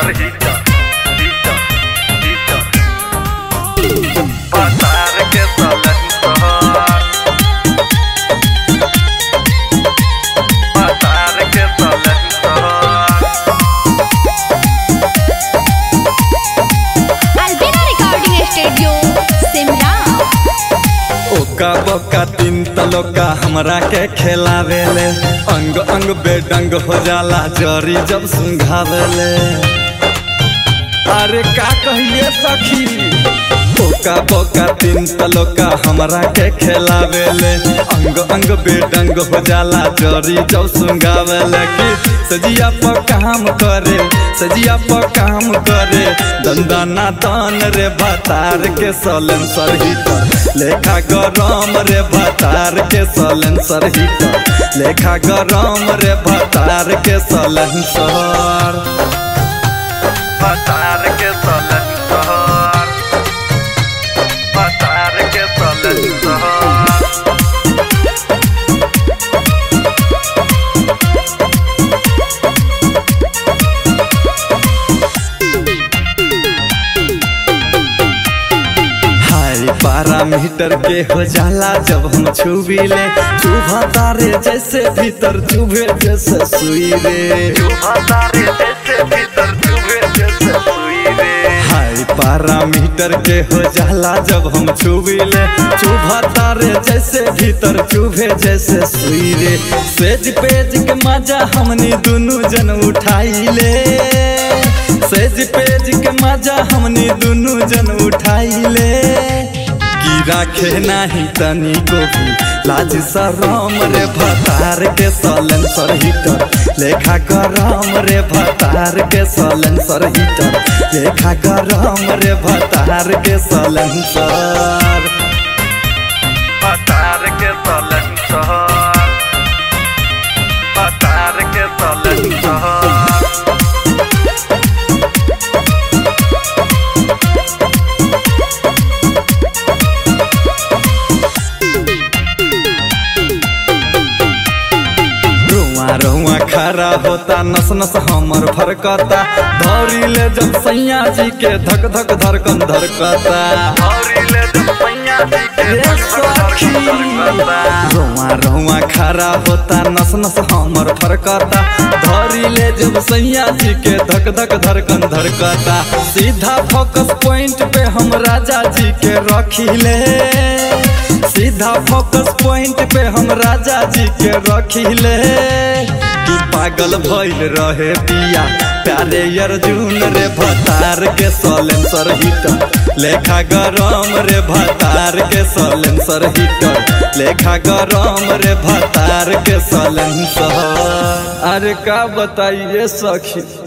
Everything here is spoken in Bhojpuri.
सलेंसर हीटर हीटर हीटर पसार के सलेंसर पसार के silencer Albina Recording Studio, Simla. ओका बोका तीन तलोका हमरा के खेलावेले अंग अंग बेडंग हो जाला जरी जब सुंघावेले अरे का कहिए सखी ओका बोका तीन तलोका हमरा के खेलावेले अंग अंग बेडंग हो जाला जरी जब सुंघावेले कि सजिया पर काम करे सजिया पर काम करे दंदना दान रे भतार के सलेंसर हीटर लेखा गरम रे भतार के सलेंसर हीटर लेखा गरम रे भतार के सलेंसर पसार के सलेंसर पसार के सलेंसर हाई बारह मीटर के हो जाला जब हम छुबीले चुभा तारे जैसे भीतर चुभे जैसे सुई रे पसारे जैसे भीतर चुभे जैसे सुई रे हाई बारह मीटर के हो जाला जब हम छुबीले चुभा तारे जैसे भीतर चुभे जैसे सुई रे सेज पेज के मजा हमनी दुनू जन उठाइले सेज पेज के मजा हमनी दुनू जन उठाइले की राखे नाही तनी को भी लाज शरम रे भतार के सलेंसर हीटर लेखा गरम रे भतार के सलेंसर हीटर लेखा गरम रे भतार के सलेंसर पसार के सलेंसर पसार के सलेंसर रुआ रुआ खड़ा होता नस नस हमर फरकता धौरी ले जब सैया जी के धक धक धड़कन धड़कता औरिले जब पैया जी के रे सखी रुआ रुआ खड़ा होता नस नस हमर फरकता धौरी ले जब सैया जी के धक धक धड़कन धड़कता सीधा फोकस पॉइंट पे हम राजा जी के रखिले सीधा फोकस पॉइंट पे हम राजा जी के रखिले कि पागल भइल रहे पिया प्यारे अर्जुन रे भतार के सलेंसर हीटर लेखा गरम रे भतार के सलेंसर हीटर लेखा गरम रे भतार के सलेंसर अरे का बताइए सखी